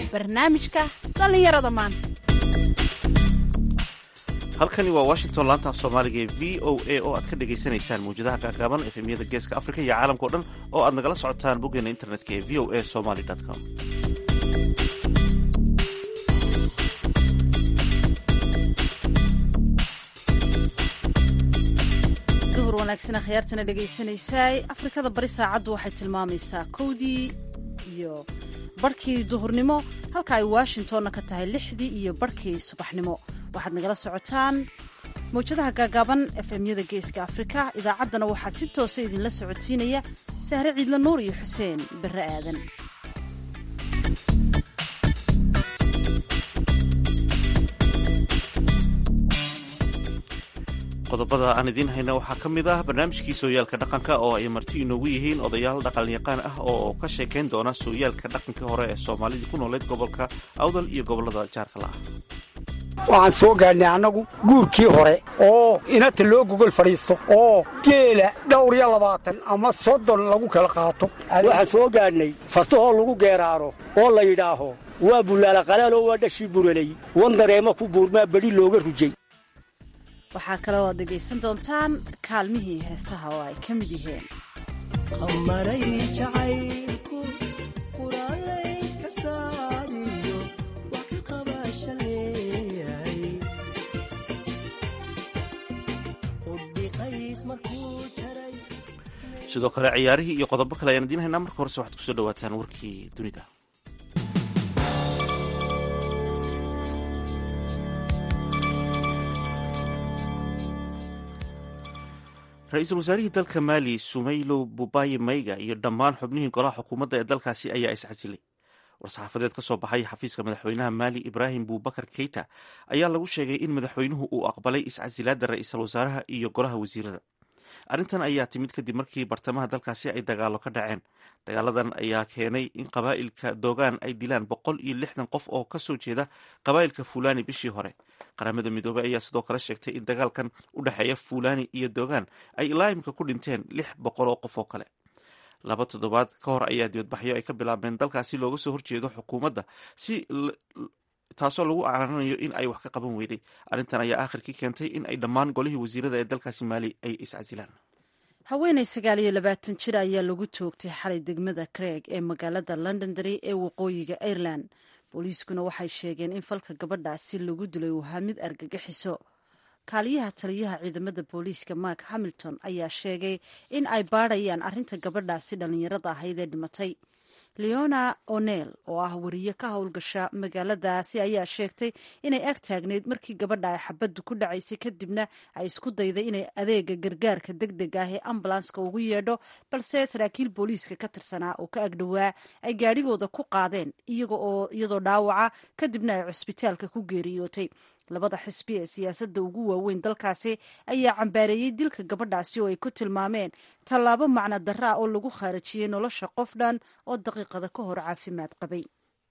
barnaamijka dhallinyarada maanta halkani waa washington laanta af soomaaliga ee v o a oo aad ka dhagaysanaysaan mawjadaha gaagaaban efemyada geeska afrika iyo caalamkao dhan oo aad nagala socotaan boggeena internetka ee v o a somaly com duhur wanaagsana khiyaartana dhegaysanaysaay afrikada bari saacaddu waxay tilmaamaysaa kowdii iyo barhkii duhurnimo halka ay washingtonna ka tahay lixdii iyo barhkii subaxnimo waxaad nagala socotaan mawjadaha gaagaaban efemyada geeska afrika idaacaddana waxaa si toosa idinla socodsiinaya sahre ciidla nuur iyo xuseen barre aadan qodobada aan idiin hayna waxaa ka mid ah barnaamijkii sooyaalka dhaqanka oo ay marti inoogu yihiin odayaal dhaqanyaqaan ah oo ka sheekayn doona sooyaalka dhaqankii hore ee soomaalidii ku nooleed gobolka awdal iyo gobolada jaarka la ah waxaan soo gaadhnay annagu guurkii hore oo inata loo gogol fadhiisto oo geela dhowr iyo labaatan ama soddon lagu kala qaato waxaan soo gaadhnay fartahoo lagu geeraaro oo la yidhaaho waa bullaala qalaaloo waa dhashii buralay wan dareemo ku buurmaa bedhi looga rujay waxaa kaloo aad dhegaysan doontaan kaalmihii heesaha oo ay ka mid yihiin sidoo kale ciyaarihii iyo qodobo kale ayaan idiin haynaa marka horese waxaad kusoo dhawaataan warkii dunida ra-iisul wasaarihii dalka maali sumaylo bubayi mayga iyo dhammaan xubnihii golaha xukuumadda ee dalkaasi ayaa iscasilay war-saxaafadeed ka soo baxay xafiiska madaxweynaha maali ibraahim bubakar keita ayaa lagu sheegay in madaxweynuhu uu aqbalay iscasilaadda ra-iisul wasaaraha iyo golaha wasiirada arrintan ayaa timid kadib markii bartamaha dalkaasi ay dagaalo ka dhaceen dagaaladan ayaa keenay in qabaa'ilka dogaan ay dilaan boqol iyo lixdan qof oo kasoo jeeda qabaa'ilka fulani bishii hore qaramada midoobey ayaa sidoo kale sheegtay in dagaalkan u dhexeeya fulani iyo dogaan ay ilaa imika ku dhinteen lix boqol oo qof oo kale laba toddobaad ka hor ayaa dibadbaxyo ay ka bilaabeen dalkaasi looga soo horjeedo xukuumadda si taasoo lagu caananayo in ay wax ka qaban weyday arrintan ayaa aakhirkii keentay in ay dhammaan golihii wasiirada ee dalkaasi maali ay iscasilaan haweenay sagaal iyo labaatan jir ayaa lagu toogtay xalay degmada craig ee magaalada londondery ee waqooyiga ireland booliiskuna waxay sheegeen in falka gabadhaasi lagu dilay uu ahaa mid argagixiso kaaliyaha taliyaha ciidamada booliiska mark hamilton ayaa sheegay in ay baadhayaan arrinta gabadhaasi dhallinyarada ahayd ee dhimatay leona o'neil oo ah wariye ka howlgasha magaaladaasi ayaa sheegtay inay ag taagneyd markii gabadha ay xabaddu ku dhacaysay kadibna ay isku dayday inay adeega gargaarka deg deg ah ee ambulanska ugu yeedho balse saraakiil booliiska ka tirsanaa oo ka agdhowaa ay gaadhigooda ku qaadeen iyadoo dhaawaca kadibna ay cusbitaalka ku geeriyootay labada xisbi ee siyaasadda ugu waaweyn dalkaasi ayaa cambaareeyey dilka gabadhaasi oo ay ku tilmaameen tallaabo macno darra ah oo lagu khaarajiyey nolosha qof dhan oo daqiiqada ka hor caafimaad qabay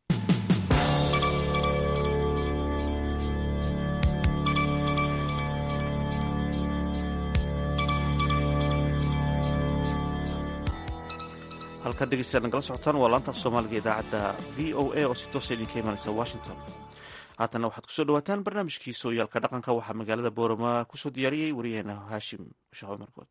halkaad dhegeystayaad nagala socotaan waa laanta af soomaaliga idaacadda v o a oo si toosa idinka imanaysa washington haatanna waxaad kusoo dhawaataan barnaamijkii sooyaalka dhaqanka waxaa magaalada boorama kusoo diyaariyey wariyaheena haashim shaho markood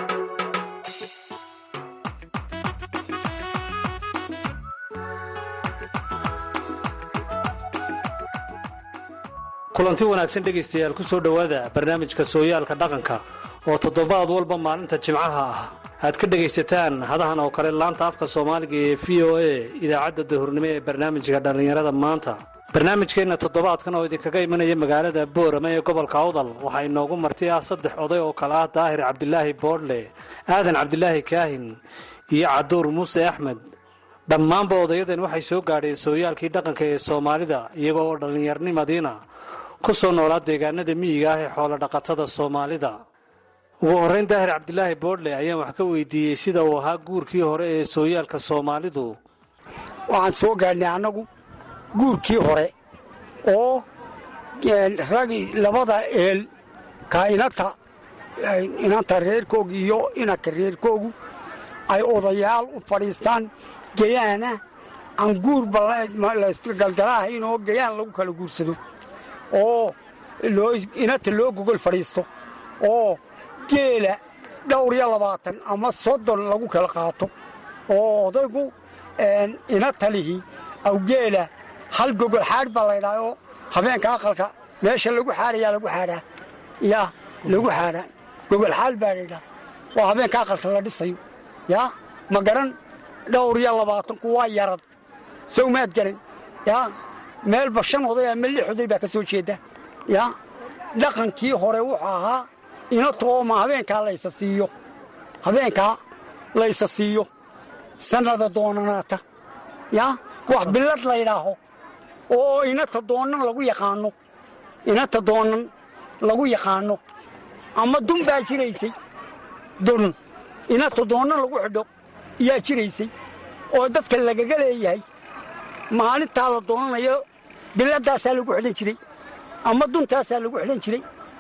kulanti wanaagsan dhegaystayaal ku soo dhowaada barnaamijka sooyaalka dhaqanka oo toddobaad walba maalinta jimcaha ah aad ka dhegaysataan hadahan oo kale laanta afka soomaaliga ee v o a idaacadda dahurnimo ee barnaamijka dhallinyarada maanta barnaamijkeenna toddobaadkan oo idinkaga imanaya magaalada boorama ee gobolka awdal waxaa inoogu marti ah saddex oday oo kale ah daahir cabdilaahi boodhle aadan cabdilaahi kaahin iyo caduur muuse axmed dhammaanba odayadan waxay soo gaadheen sooyaalkii dhaqanka ee soomaalida iyagoo oo dhallinyarnimadiina ku soo noolaa deegaanada miyiga ah ee xoolodhaqatada soomaalida ugu horrayn daahir cabdilaahi boodhle ayaan wax ka weydiiyey sida uu ahaa guurkii hore ee sooyaalka soomaalidu waxaan soo gaadhnay annagu guurkii hore oo ragi labada eel ka inata inanta reerkooga iyo inanka reerkoogu ay odayaal u fadhiistaan geyaana aan guurba laysgalgalaahayn oo gayaan lagu kala guursado oo inata loo gogol fadhiisto oo geela dhowr iyo labaatan ama soddon lagu kala qaato oo odaygu inata lihi awgeela hal gogol xaadh baa laydhaha oo habeenka aqalka meesha lagu xaadhayaa lagu xaadhaa yaa lagu xaadhaa gogol xaal baa laydhaha waa habeenka aqalka la dhisayo yaa ma garan dhowr iyo labaatanku waa yarad sow maad garan yaa meelba shan oday ama lix oday baa ka soo jeeda yaa dhaqankii hore wuxuu ahaa inatu ooma habeenkaa laysa siiyo habeenkaa laysa siiyo sannada doonanaata yaa wax billad laydhaaho oo inata doonan lagu yaqaanno inata doonan lagu yaqaanno ama dun baa jiraysay dun inata doonan lagu xidho yaa jiraysay oo dadka lagaga leeyahay maalintaa la doonanayo biladaasaa lagu xidhan jiray ama duntaasaa lagu xidhan jiray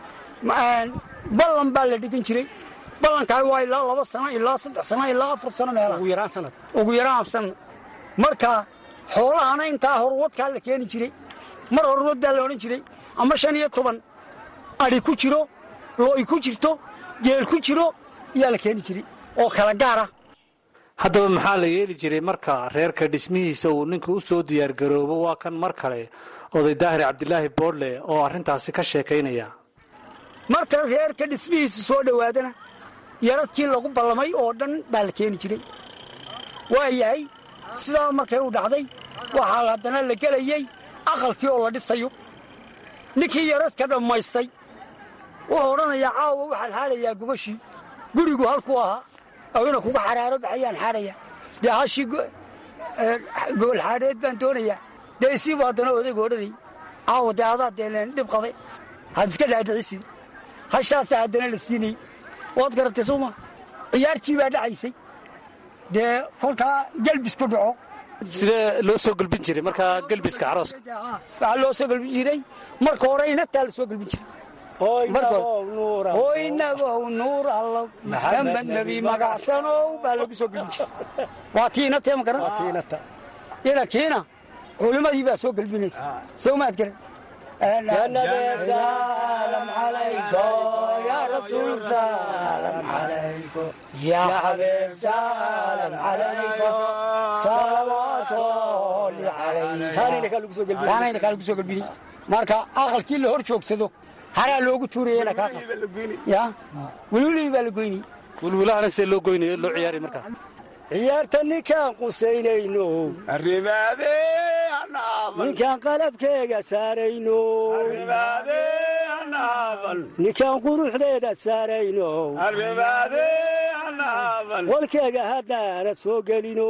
ballan baa la dhigan jiray ballankaa waa ilaa laba sano ilaa saddex sano ilaa afar sano meelaha ugu yaraan sanad ugu yaraan sanad marka xoolahana intaa horwadkaa la keeni jiray mar horwad baa la odhan jiray ama shan iyo toban adhi ku jiro looy ku jirto geel ku jiro yaa la keeni jiray oo kala gaara haddaba maxaa la yeeli jiray marka reerka dhismihiisa uu ninka u soo diyaargaroobo waa kan mar kale oday daahir cabdilaahi boodle oo arrintaasi ka sheekaynaya marka reerka dhismihiisa soo dhowaadana yaradkii lagu ballamay oo dhan baa la keeni jiray waa yahay sidaa markay u dhacday waxaa haddana la gelayey aqalkii oo la dhisayo ninkii yaradka dhammaystay wuxuu odhanayaa caawa waxaan xaadhayaa gubashii gurigu halkuu ahaa awina kuga xaraaro baxayaan xaadhaya dee hashii gobol xaadheed baan doonayaa dee isiibu haddana odaygu odhanayay caawa dee adaa dee leen dhib qabe had iska dhaadhicisid hashaasaa haddana la siinayey waad garatay sooma ciyaartii baa dhacaysay dee kolkaa gelbis ku dhaco sidee loo soo gelbin jiray markaa gelbiska carooska waxaa loo soo gelbin jiray marka hore inataa la soo gelbin jiray oynabow nuur allow maxamed nebi magacsanow baa lagu soo gelbin jiray waa tii inatee ma garan inakiina culimmadii baa soo gelbinaysa soo maad garan سلام عليكم يا رسول سلام عليكم يا حبيب سلام عليكم صلوات الله عليكم taanayna kaa lagu soo gelbini marka aqalkii la hor joogsado haraa loogu tuurayena kaa ya welwelihii baa la goynayey wilwilahana see loo goynayo loo ciyaaraya markaa ciyaarta ninkaan qusaynayno ninkaan qalabkeega saarayno ninkaan quruxdeeda saarayno walkeega haddaanad soo gelino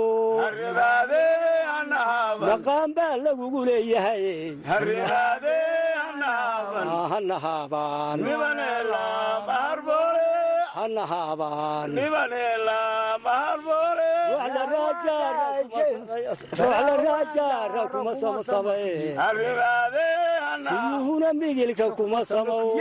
maqaan baa lagugu leeyahay hanahaabaan hanahaabaan waxla raajaara kuma samasamae kuyuhuna migilka kuma samow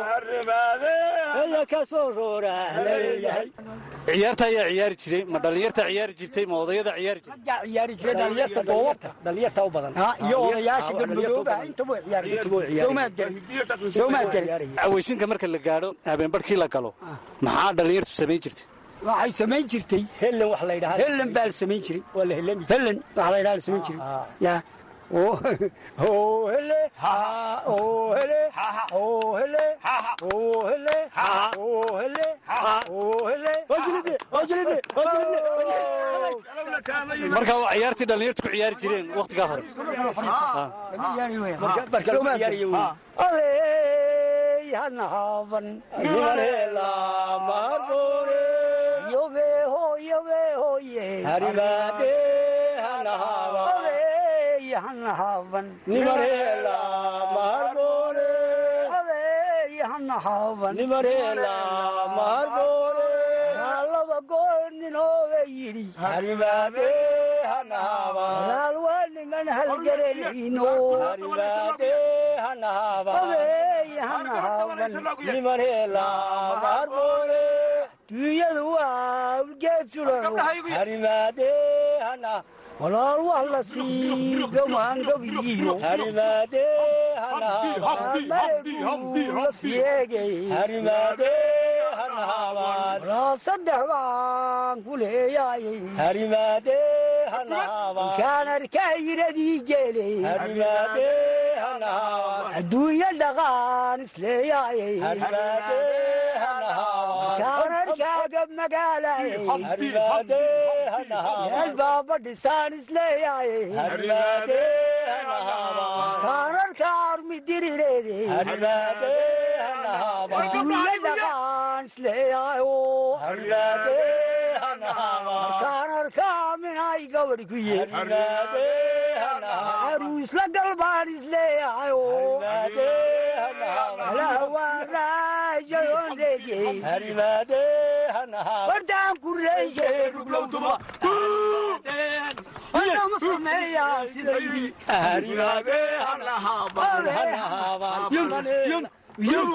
eya ka soo rooraa leeyahay ciyaarta ayaa ciyaari jiray ma dhallinyarta ciyaari jirtay ma odayada ciyaari jiray raggaa ciyaari jiray dhalinyarta doobabta dhalinyarta u badan ha iyo odayaasha galmudoobaha intaba way ciyaari soomaad garan soomaad garan cawaysinka marka la gaadho habeenbarhkii la galo maxaa dhallinyartu samayn jirtay waxay samayn jirtay hellen wax la ydhaha helen baa la samayn jiray waa la hellami helen waxa la ydhaha la samayn jiray ya oo hele oo hele oo hele oo hele oo hele oo hele marka waa ciyaartii dhallinyartu ku ciyaari jireen wakhtigaa hore aley hanahaaban yobeho yobehoye harimaade hanahaaba aley hanahaaban nimareela maharboore aley hanahaaban nimareela maharboore laba goor ninooba yidhi harimaade hanahaaba walaal waa niman halgaranayno harimaade hanahaaba aley hanahaaban nimareela maharboore duunyadu waa ulgeed sulan harimaade hana walaal wax la siido maangabiyo harimaade hanahaabala siyeegay harimaade hanahaabaan walaal saddex baan ku leeyaayay harimaade hanahaabaan kaan arkaa yiradii geelay harimaade hanahaabaan adduunyo dhaqaan isleeyaayay harimaade hanahaabaan kaan arkaaga magaalayay harimaade hanahaabaan yeel baaba dhisaan isleeyaayay harimaade hanahaabaan kaan arkaa armidirireeday harimaade hanahaabaan adduunyo dhaqaan isleeyaayo harimaade hanahaabaan kaan arkaa minay gabadh ku yee harimaade hanahaabaan aruusla galbaan isleeyahayo harimaade hanahaabaan alahawaaraajayondegey harimaade hanahaabaan wartaan ku reeyey ruglowtuma anama sameeyaa sidaydii harimaade hanahaabaan hanahaabaan yum yum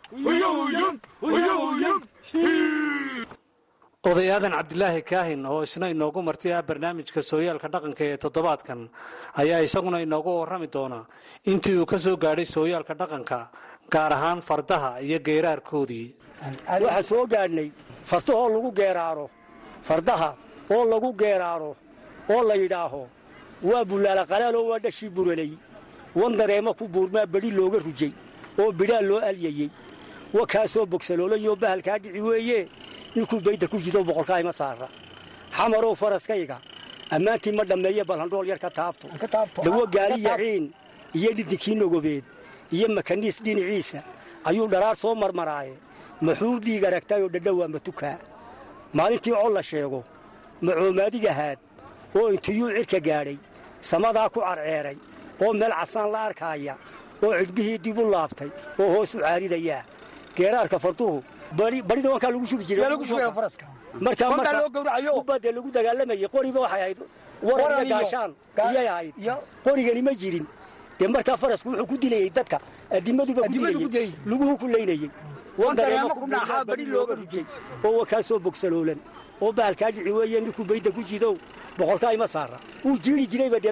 odayaadan cabdilaahi kaahin oo isna inoogu martay ah barnaamijka sooyaalka dhaqanka ee toddobaadkan ayaa isaguna inoogu warrami doona intii uu ka soo gaadhay sooyaalka dhaqanka gaar ahaan fardaha iyo geeraarkoodii waxaan soo gaadhnay fartahoo lagu geeraaro fardaha oo lagu geeraaro oo la yidhaaho waa bullaala qalaaloo waa dhashii buralay wan dareemo ku buurmaa bedhi looga rujay oo bidhaa loo alyayey wa kaasoo bogsaloolanyoo bahalkaa dhici weeye ninkuu baydda ku jido boqolkaa ima saara xamarow faraskayga ammaantii ma dhammeeye balhandhool yar ka taabto dhawo gaali yaciin iyo dhiddinkii nogobeed iyo makaniis dhinaciisa ayuu dharaar soo marmaraaye maxuu dhiig aragtayoo dhadhowaa matukaa maalintii col la sheego macoomaadigahaad oo intiyuu cidhka gaadhay samadaa ku carceeray oo meel casaan la arkaaya oo cidhbihii dib u laabtay oo hoos u caaridayaa geeraarka farduhu badhida wankaa lagu shubi jiraymarkaubadde lagu dagaalamayey qoriba waxay ahayd waran iyo gaashaan iyay ahayd qorigani ma jirin dee markaa farasku wuxuu ku dilayey dadka adimaduba ku dilayey luguhu ku laynayey wandareemobadhi looga rujay oo wakaasoo bogsaloolan oo bahalkaa dhici weeye ninkuu baydda ku jidow boqolkaa ima saara wuu jiiri jirayba dee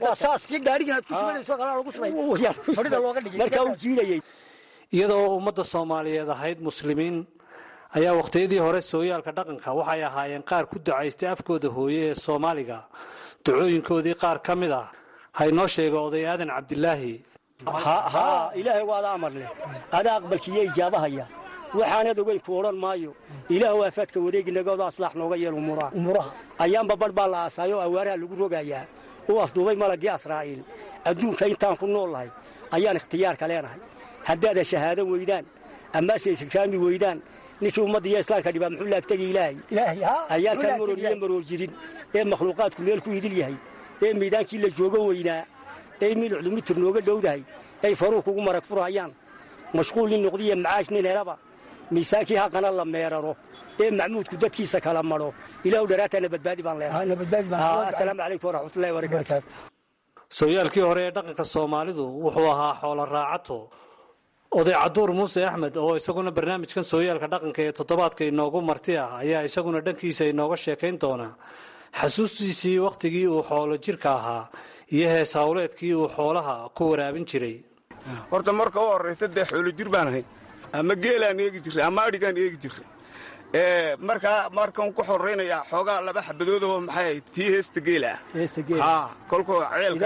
markaa uu jiirayey iyadoo ummadda soomaaliyeed ahayd muslimiin ayaa wakhtiyadii hore sooyaalka dhaqanka waxay ahaayeen qaar ku ducaystay afkooda hooye ee soomaaliga ducooyinkoodii qaar ka mid ah haynoo sheega oday aadan cabdilaahi haa ilaahay waada amar leh adaa aqbalkiiyo ijaabahaya waxaanad ogeyn ku odhan maayo ilaahu aafaadka wareeginagooda aslaax nooga yeel umuraha ayaanba badh baa la aasaayoo awaaraha lagu rogayaa uu afduubay malaggii asraa'iil adduunka intaan ku nool lahay ayaan ikhtiyaarka leenahay haddaada shahaado weydaan ammaase istikraami weydaan ninkii ummadda iyo islaamka dhibaa muxuu laagtagi ilaahay ayaan taan marooriye maroor jirin ee makhluuqaadku meel ku idil yahay ee miidaankii la joogo weynaa ee milucdu mitir nooga dhowdahay ay faruu kugu marag furhayaan mashquul nin noqdiya macaash nin helaba miisaankii haqana la meeraro ee macmuudku dadkiisa kala madho ilaahu dharaataana badbaadi baan leenahay asalaamu calaykum waraxmatullahi wabarakaatu sooyaalkii hore ee dhaqanka soomaalidu wuxuu ahaa xoolo raacato oday caduur muuse axmed oo isaguna barnaamijkan sooyaalka dhaqanka ee toddobaadka inoogu marti ah ayaa isaguna dhankiisa inooga sheekayn doona xasuustiisii wakhtigii uu xoolo jirka ahaa iyo hees hawleedkii uu xoolaha ku waraabin jiray horta marka u horraysa dee xoolo jir baan ahayn ama geelaan eegi jirray ama adhigaan eegi jirray markaa markan ku xoraynayaa xoogaa laba xabadoodoo maxay ahayd tii heesta geela ah kolkuu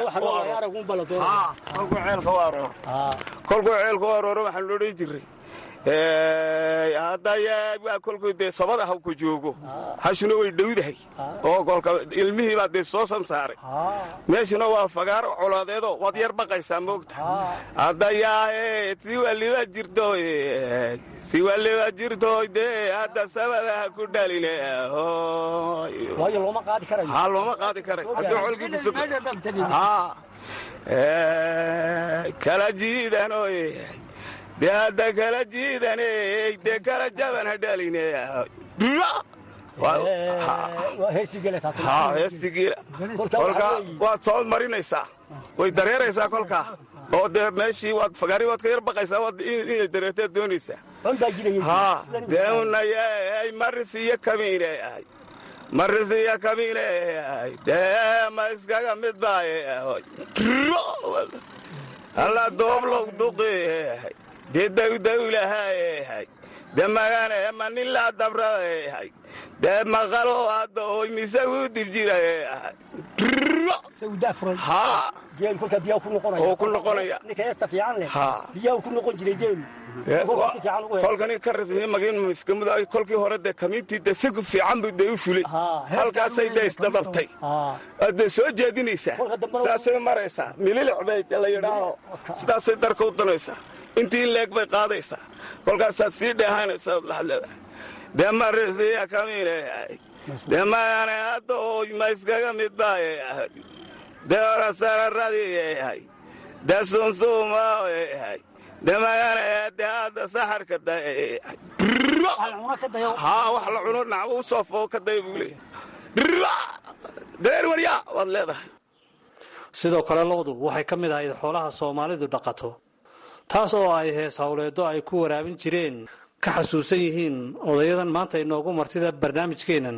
ceelka u arooro kolkuu ceelka u arooro waxaan odhan jirray hadda kolkuu dee sobada hawka joogo hashuna way dhowdahay oo kolka ilmihii baa dee soo sansaaray meeshuna waa fagaaro colaadeedoo waad yar baqaysaa moogta haddayaa siwaliba jirto siwaliba jirto dee hadda sabadaha ku dhaline looma qaadi karayo ha looma qaadi karay haddii colkii kusug kala jiidano dee hadda kala jiidane dee kala jaban ha dhaline heestigiila kolkaa waad soo marinaysaa way dareeraysaa kolkaa oo dee meeshii waad fagaari waad ka yar baqaysaa waad inay dareerteed doonaysaa ha dee unayay maris iyo kamiine marisiya kamine dee ma iskaga mid baaye alla dooblow duqi dee dawdawlahay dee magane ma nilaa dabrahay dee maqalo hadda oy mise u dib jira haa geel kolkaa biyaa ku noqonaya oo ku noqonaya ninka heesta fiican leh haa biyaa ku noqon jiray geelu kolkaa si fiican ugu helo kolkani ka rasmi magin miskamuda kolkii hore dee kamiintii dee si fiican buu dee u fulay Haa, hees halkaasay dee isdadabtay haa waad dee soo jeedinaysaa Kolka dambena- saasay maraysaa mililic bay la yidhaaho sidaasay darka u danaysaa intii leeg bay qaadaysaa kolkaasaad sii dheehanaysaa ood laxad leedahay dee marisiya kamiine dee mayane hadda oo ma iskaga mid baaye dee orasararadii yahay dee sunsuma yahay dee magane dee hadda saxarka dayahay cuna ka dayo haa wax la cuno nacwo u soo foo ka daya buu leeyahay dareer waryaa waad leedahay sidoo kale lo'du waxay ka mid ahayd xoolaha soomaalidu dhaqato taas oo ay hees howleeddo ay ku waraabin jireen ka xasuusan yihiin odayadan maanta inoogu martida barnaamijkeennan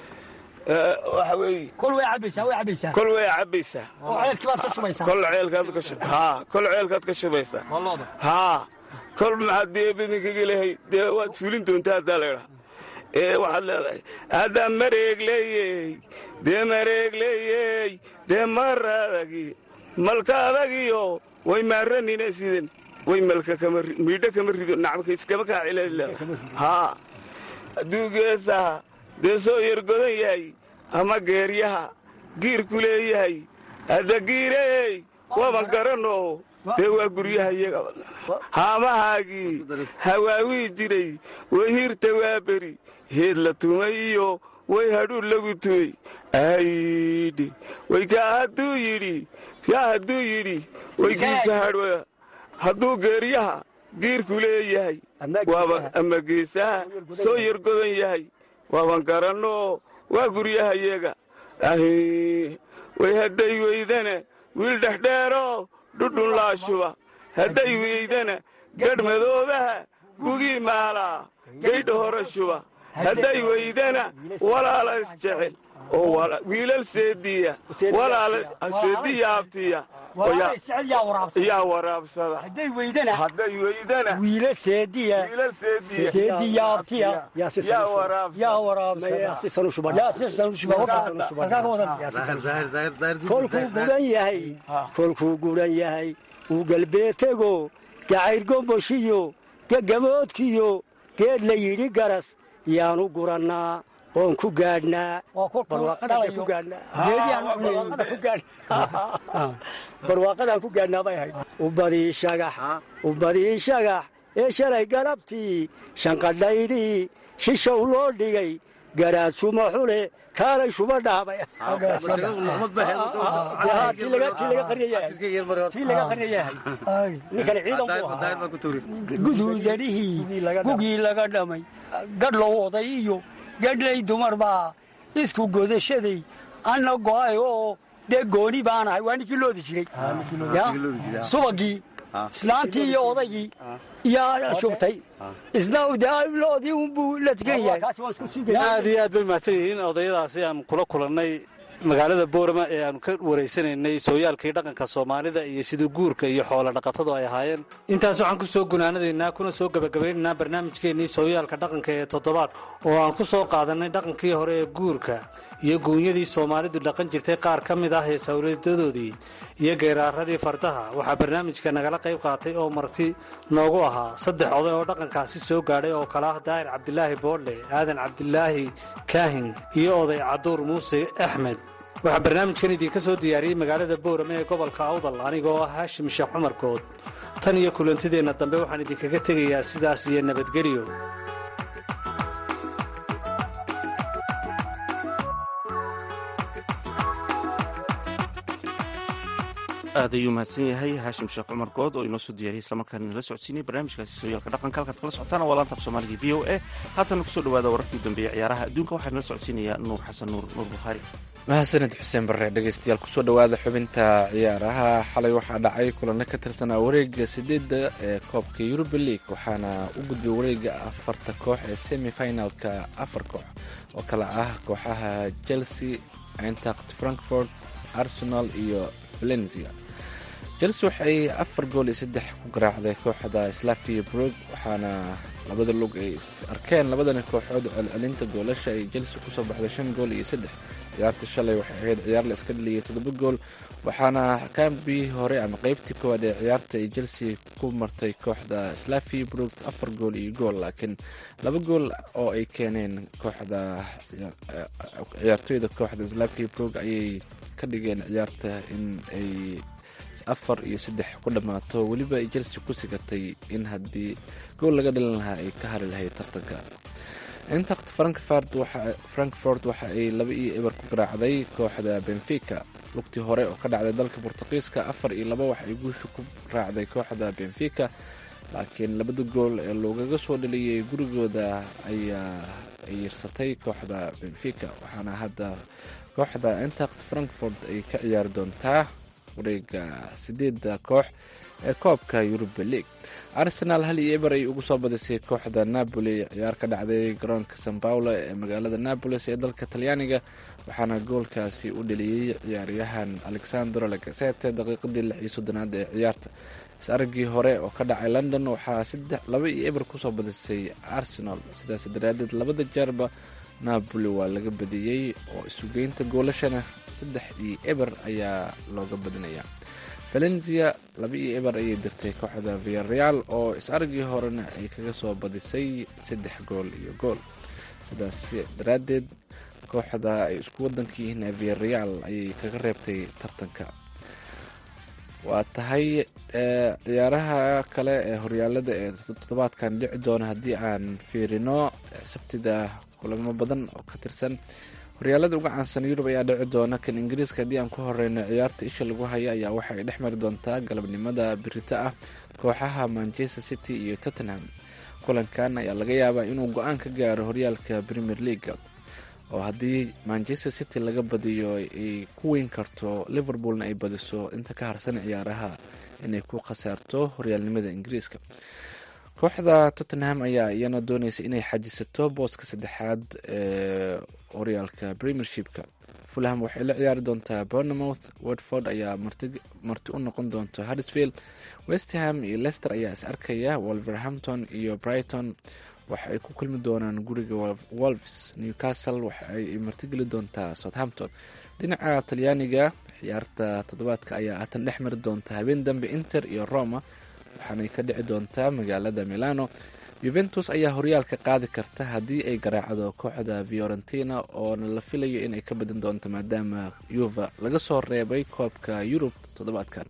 Ee, waxa weeye kol way cabaysaa way cabaysaa kol way cabbaysaa oo ceelkii baad ka shubaysaa kol ceelkaad ka shub haa kol ceelkaad ka shubaysaa haa kol maxaad dee bidinkaga lehay dee waad fulin doontaa haddaa laydhaha ee waxaad leedahay haddaa mareeg leeyey dee mareeg leeyey dee maradagi malka adagiyo way maaranina sidan way malka kama ri- miidho kama rido nacmka iskama kaa cileed haa hadduu geesaha dee soo yargodan yahay ama geeryaha giirku leeyahay hadda giirey waban garanno dee waa guryaha iyaga haamahaagii hawaawii jiray way hirta waa beri heed la tumay iyo way hadhuur lagu tumay aydhi way kaa hadduu yidhi kaa hadduu yidhi way giisa hadhwa hadduu geeryaha giirku leeyahay Ama geesaha. waaba ama geesaha soo yargodan yahay waaban garanno waa guryaha iyaga ahi way hadday weydana wiil dhexdheero dhudhun laashuba hadday weydana gadh madoobaha gugii maalaa gaydha hore shuba hadday weydana walaala isjecel oo wala- wiilal seediya walaala seediya abtiya oo yaa- jecel yaa waraabsan yaa waraabsada hadday weydana hadday weydana wiila seediya wiilal seediya seediya abtiya yaa waraabsada yaa waraabsada sisan u shuban yaa si san u shuba halkaa ka wadan kolkuu guran yahay kolkuu guran yahay uu galbeetego gacayr gomboshiyo gegamoodkiyo geed la yidhi garas yaanu gurannaa oon ku gaadhnaa waa kolkuu barwaaqadaan ku dhalayo gaadhnaa geediyaan u barwaaqadaan ku gaadhnaa barwaaqadaan ku gaadhnaa bay ahayd ubadii shagax ubadii shagax ee shalay galabtii shanqadhaydii shishow loo dhigay garaad shuma xule kaalay shuba dhaabay tii laga qaryayahay ninkan ciidan buu ahaa guduudanihii gugii laga dhamay gadhlow oday iyo gadhlay dumar baa isku godashaday anna go'ay oo dee gooni baanahay waa ninkii loodi jiray Ya, subagii islaantii iyo odaygii yaa shubtay isna dee loodii unbuu la tukan yahay aad iyo aad bay mahadsan yihiin odayadaasi aan kula kulannay magaalada boorama ee aanu ka waraysanaynay sooyaalkii dhaqanka soomaalida iyo sidii guurka iyo xoolo dhaqatadu ay ahaayeen intaas waxaan ku soo gunaanadaynaa kuna soo gebagabaynaynaa barnaamijkeennii sooyaalka dhaqanka ee toddobaadka oo aan ku soo qaadannay dhaqankii hore ee guurka iyo guunyadii soomaalidu dhaqan jirtay qaar ka mid ah ee sawladadoodii iyo geeraaradii fardaha waxaa barnaamijka nagala qayb qaatay oo marti noogu ahaa saddex oday oo dhaqankaasi soo gaadhay oo kale ah daahir cabdilaahi boodle aadan cabdilaahi kaahin iyo oday caduur muuse axmed waxaa barnaamijkan idinka soo diyaariyey magaalada boorame ee gobolka awdal anigoo ah haashim sheekh cumar good tan iyo kulantideenna dambe waxaan idinkaga tegayaa sidaas iyo nabadgelyo aad ayuu mahadsan yahay haashim sheekh cumar good oo inoo soo diyaariyay islamarkaana nala socodsiinay barnaamijkaasi sooyaalka dhaqanka halkaad kala socotaan waa laanta af soomaaliga v o a haatana kusoo dhawaada wararkii u dambeeyey ciyaaraha adduunka waxaa nala socodsiinayaa nuur xasan nuur nuur bukhaari mahadsaned xuseen barre dhegeystayaal kusoo dhowaada xubinta ciyaaraha xalay waxaa dhacay kulano ka tirsanaa wareega sideedda ee koobka yuruba league waxaana u gudbay wareega afarta koox ee semi finalka afar koox oo kale ah kooxaha chelsea eintact frankfort arsenal iyo valencia chelsea waxay afar gool iyo saddex ku garaacday kooxda slavia brog waxaana labada lug ay is arkeen labadani kooxood celcelinta goolasha ay chelsea kusoo baxday shan gool iyo saddex ciyaarta shalay waxay ahayd ciyaar la iska dhaliyay toddoba gool waxaana kambii hore ama qeybtii koowaad ee ciyaarta ay chelsea ku martay kooxda slavia brog afar gool iyo gool laakiin laba gool oo ay keeneen kooxda ciyaartoyda kooxda slavia brog ayay ka dhigeen ciyaarta in ay afar iyo saddex ku dhammaato weliba ay chelsea ku sigatay in haddii gool laga dhalin lahaa ay ka hari lahayd tartanka intact frankfort waxa ay laba iyo eber ku garaacday kooxda benfica lugtii hore oo ka dhacday dalka bortuqiiska afar iyo laba waxa ay guusha ku raacday kooxda benfica laakiin labada gool ee loogaga soo dhaliyay gurigooda ayaa ay yirsatay kooxda benfica waxaana hadda kooxda intact frankfort ay ka ciyaari doontaa wareega sideedda koox ee koobka yuruba league arsenal hal iyo eber ay ugu soo badisay kooxda napoli ciyaar ka dhacday garoonka san paulo ee magaalada napolis ee dalka talyaaniga waxaana goolkaasi u dheliyey ciyaaryahan alexandro lagasete daqiiqadii lix iyo soddonaad ee ciyaarta is-araggii hore oo ka dhacay london waxaa saddex laba iyo eber kusoo badisay arsenal sidaas daraadeed labada jeerba napoli waa laga badiyey oo isugeynta goolashana saddex iyo eber ayaa looga badinaya valencia laba iyo eber ayay dirtay kooxda viareal oo is-aragii horena ay kaga soo badisay saddex gool iyo gool sidaas daraaddeed kooxda ay isku wadanka yihiin viareal ayay kaga reebtay tartanka waa tahay ciyaaraha kale ee horyaalada ee toddobaadkan dhici doona haddii aan fiirino sabtida kulamo badan oo ka tirsan horyaalada uga caansan yurub ayaa dhici doona kan ingiriiska haddii aan ku horeyno ciyaarta isha lagu haya ayaa waxa ay dhex mari doontaa galabnimada birita ah kooxaha manchester city iyo tottenham kulankan ayaa laga yaabaa inuu go-aan ka gaaro horyaalka premier leaga oo haddii manchester city laga badiyo ay ku weyn karto liverpoolna ay badiso inta ka harsan ciyaaraha inay ku khasaarto horyaalnimada ingiriiska kooxda tottenham ayaa iyana dooneysa inay xajisato booska saddexaad ee horyaalka premiershipka fulham waxay la ciyaari doontaa bournemouth watford ayaa marti u noqon doonta harrisfield westham iyo lester ayaa is arkaya wolverhampton iyo brighton waxa ay ku kulmi doonaan guriga wolves newcastle waxa ay martigeli doontaa southampton dhinaca talyaaniga ciyaarta toddobaadka ayaa haatan dhex mari doonta habeen dambe inter iyo roma waxaanay ka dhici doontaa magaalada milano yuventus ayaa horyaalka qaadi karta haddii ay garaacdo kooxda fiorentina oona la filayo inay ka badin doonto maadaama yuva laga soo reebay koobka yurub toddobaadkan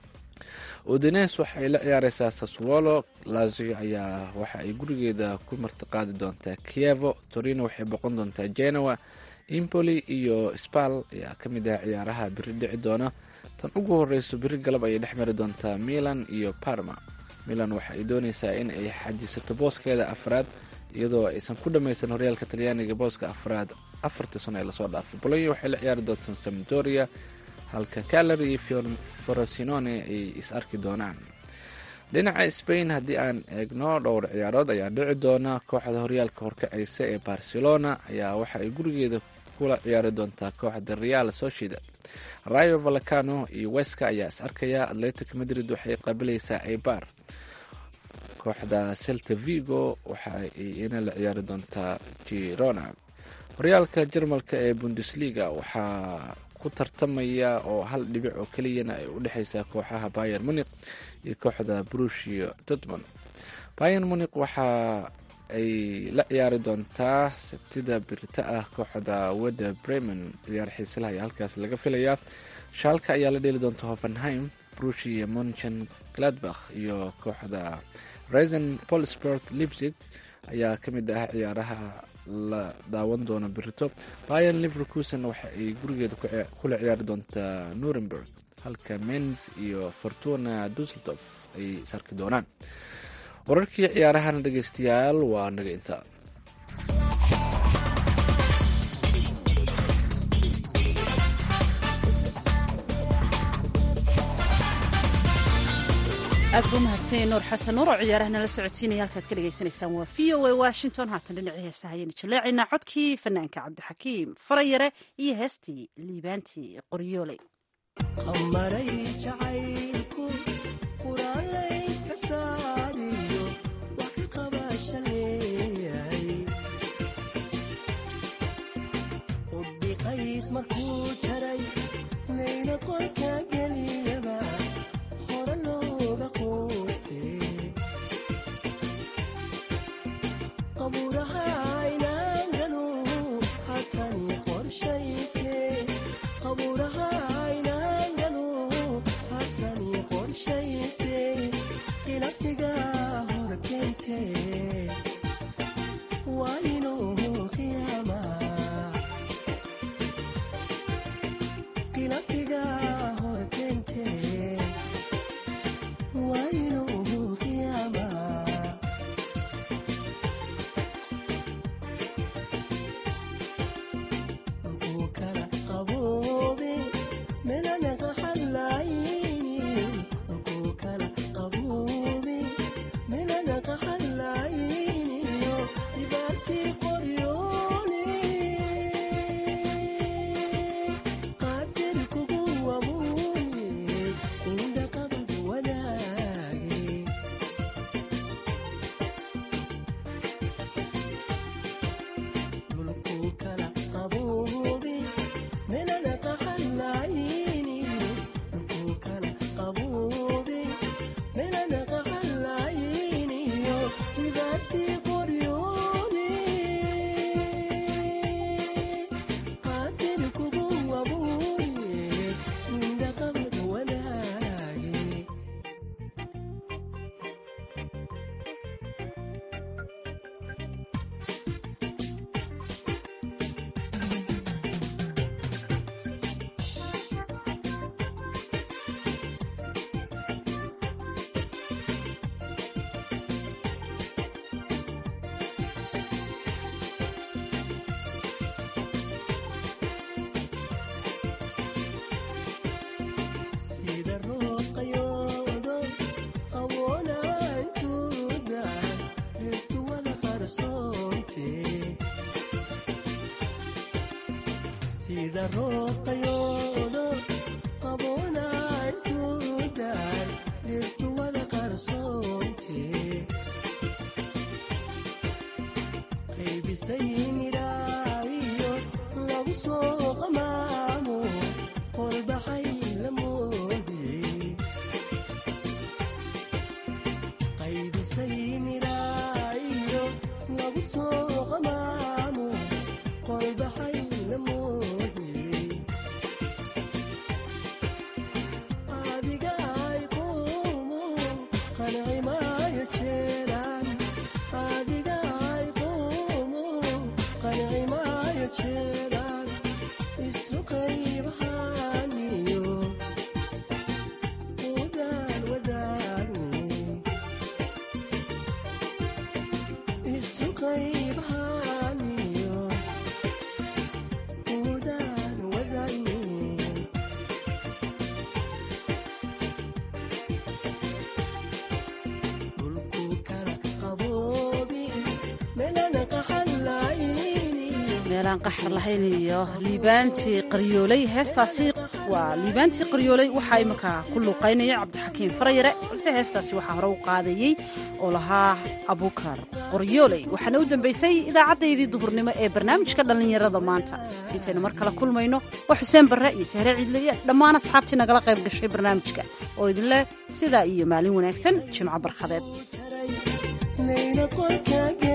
udines waxay la ciyaareysaa saswolo lazio ayaa waxa ay gurigeeda ku martiqaadi doontaa kievo torino waxay boqon doontaa genoa impoli iyo spal ayaa ka mid ah ciyaaraha biri dhici doona tan ugu horeyso biri galab ayay dhex mari doontaa milan iyo parma milan waxa ay dooneysaa in ay xajisato booskeeda afraad iyadoo aysan ku dhameysan horyaalka talyaaniga booska afraad afartii sano ee lasoo dhaafay bolonya waxay la ciyaari doontaa samdoria halka calary iyo forosinone ay is arki doonaan dhinaca spain haddii aan eegno dhowr ciyaarood ayaa dhici doona kooxda horyaalka horkaceysa ee barcelona ayaa waxa ay gurigeeda kula ciyaari doontaa kooxda real sociedad rayo valacano iyo weska ayaa is arkaya atletic madrid waxay qaabilaysaa aibar kooxda celta vigo waxa ay ina la ciyaari doontaa girona horyaalka jarmalka ee bundesliga waxaa ku tartamaya oo hal dhibic oo keliyana ay u dhexeysaa kooxaha bayer muniq iyo kooxda brushio dortmond bayer muniq waxa ay la ciyaari doontaa sabtida birita ah kooxda weda bremen ciyaar xiiselaha ayaa halkaas laga filayaa shaalka ayaa la dheeli doonta hoffenheim brushia monchen gladbach iyo kooxda resen polsport lipzig ayaa ka mid ah ciyaaraha la daawan doono birito bayan liverkusen waxa ay gurigeeda kula ciyaari doontaa nuremberg halka mens iyo fortuna dusseldorf ay sarki doonaan wararkii ciyaarahana dhegeystayaal waa naga inta aad buu umahadsanyay nuur xasan nuur oo ciyaaraha nala socotiinaya halkaad ka dhegaysanaysaan waa v o a washington haatan dhinacii heesaha ayaynu jaleecaynaa codkii fanaanka cabdixakiim farayare iyo heestii liibaantii qoryoole meelaan qaxar lahayn iyo liibaantii qaryooley heestaasi waa liibaantii qaryooley waxaa iminka ku luuqaynaya cabdixakiim farayare balse heestaasi waxaa hore u qaadayey oo lahaa abukar qoryooley waxaana u dambaysay idaacaddayadii duhurnimo ee barnaamijka dhallinyarada maanta intaynu mar kale kulmayno waa xuseen barre iyo sahre ciidleye dhammaan asxaabtii nagala qayb gashay barnaamijka oo idinleh sidaa iyo maalin wanaagsan jimco barkhadeed